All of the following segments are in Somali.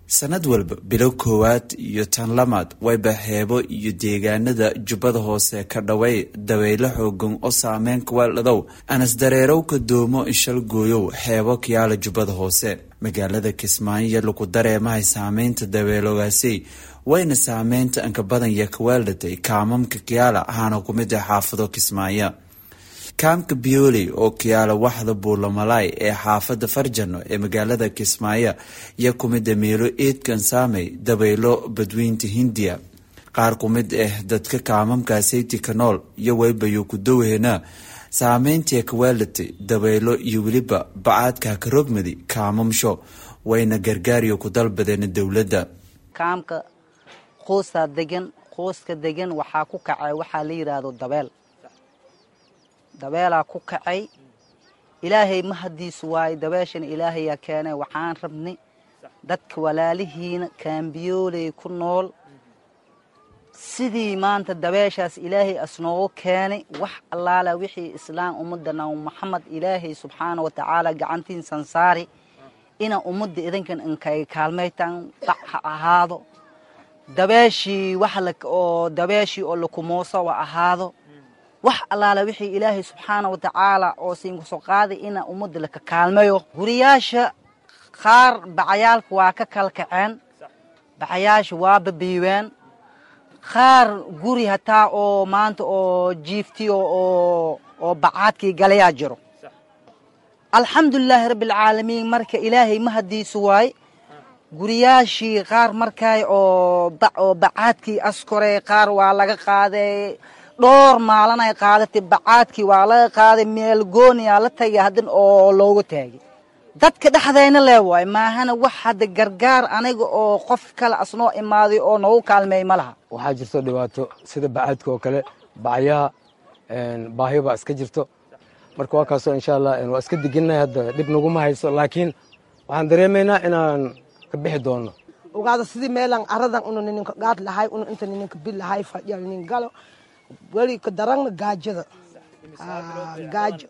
sanad walba bilo koowaad iyo tan lamaad wayba heebo iyo deegaanada jubbada hoose ka dhaway dabaylo xoogan oo saameyn kuweeldhadow anasdareerowka doomo ishal gooyow xeebo kiyaala jubbada hoose magaalada kismaayo lagu dareemahay saameynta dabeeloogaasi wayna saameynta anka badan iyo kaweeldhatay kaamamka kiyaala ahaana ku mid ah xaafado kismaayo kaamka biyooley oo kiyaala waxda buulamalaay ee xaafada farjano ee magaalada kismaayo iyo ku mid a meelo eedkan saamay dabaylo badweynta hindiya qaar ku mid ah dadka kaamamkaasayty ka nool iyo waybayo ku dowhena saameyntii kaweelatay dabaylo iyo weliba bacaadka karogmadi kaamamsho wayna gargaariyo ku dalbadeen dowladda kaamka qoostaa degan qooska degan waxaa ku kacay waxaa la yidhaahdo dabeel dabeelaa ku kacay ilaahay mahadiisu waaye dabeeshana ilaahayaa keenay waxaan rabnay dadka walaalihiina kaambiyooley ku nool sidii maanta dabeeshaas ilaahay asnoogu keenay wax allaala wixii islaam ummadda nabi maxamed ilaahay subxaana wa tacaala gacantiinsan saari ina ummadda idinkan inkay kaalmaytaan bac ha ahaado dabeeshii wax oo dabeeshii oo lakumooso ha ahaado wax allaala wixii ilaahay subxaana wa tacaala oo siinkusoo qaaday ina ummadda laka kaalmayo guriyaasha qaar bacayaalka waa ka kala kaceen bacayaasha waa babiiween qaar guri hataa oo maanta oo jiiftiyo oo oo bacaadkii galayaa jiro alxamdulilaahi rabbialcaalamiin marka ilaahay mahadiisu waay guriyaashii qaar markay oo oo bacaadkii askore qaar waa laga qaaday dhowr maalanay qaadatay bacaadkii waa laga qaaday meel gooniyaa la tagay haddin oo loogu taagay dadka dhexdayna lee waay maahana wax hadda gargaar aniga oo qof kale asnoo imaaday oo noogu kaalmeey ma laha waxaa jirto dhibaato sida bacaadka oo kale bacyaha baahiyo baa iska jirto marka waa kaasoo insha allah waa iska degennahay hadda dhib naguma hayso laakiin waxaan dareemaynaa inaan ka bixi doono ogaada sidii meelan aradan una nininka gaad lahay una inta nininka bil lahay fadhiya ninin galo weli ka darangna gaajada gaajo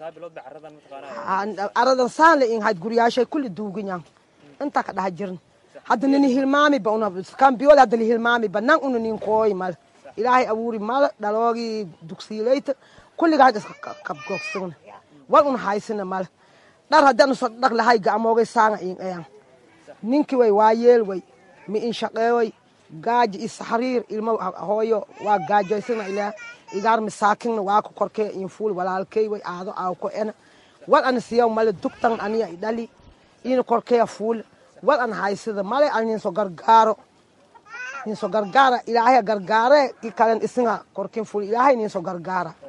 aradan saan la inhayd guryaashay kulli duuganyan intaa ka dhaha jirin hadda nini hilmaamiba una kambiyool hadda lihilmaamiba nan una nin kooy mal ilaahay abuuri mal dhaloogii dugsiilayta kulligaad iska kabgogsagna wal una haysina mal dhar haddaan usoo dhaq lahay gacmoogay saanga in ayan ninki way waa yeel way mi in shaqeeyoy gaajo iyo saxriir ilmo hooyo waa gaajoysana ilaa igaar masaakinna waa ku korkee infuul walaalkey way aado aaw ko ena wal ana siyaw male dugtan aniya idhali ina korkeya fuul wal ana haysida male ana ninso gargaaro ninso gargaara ilaahaya gargaare ki kalen isinga korkin fuul ilaahay ninso gargaara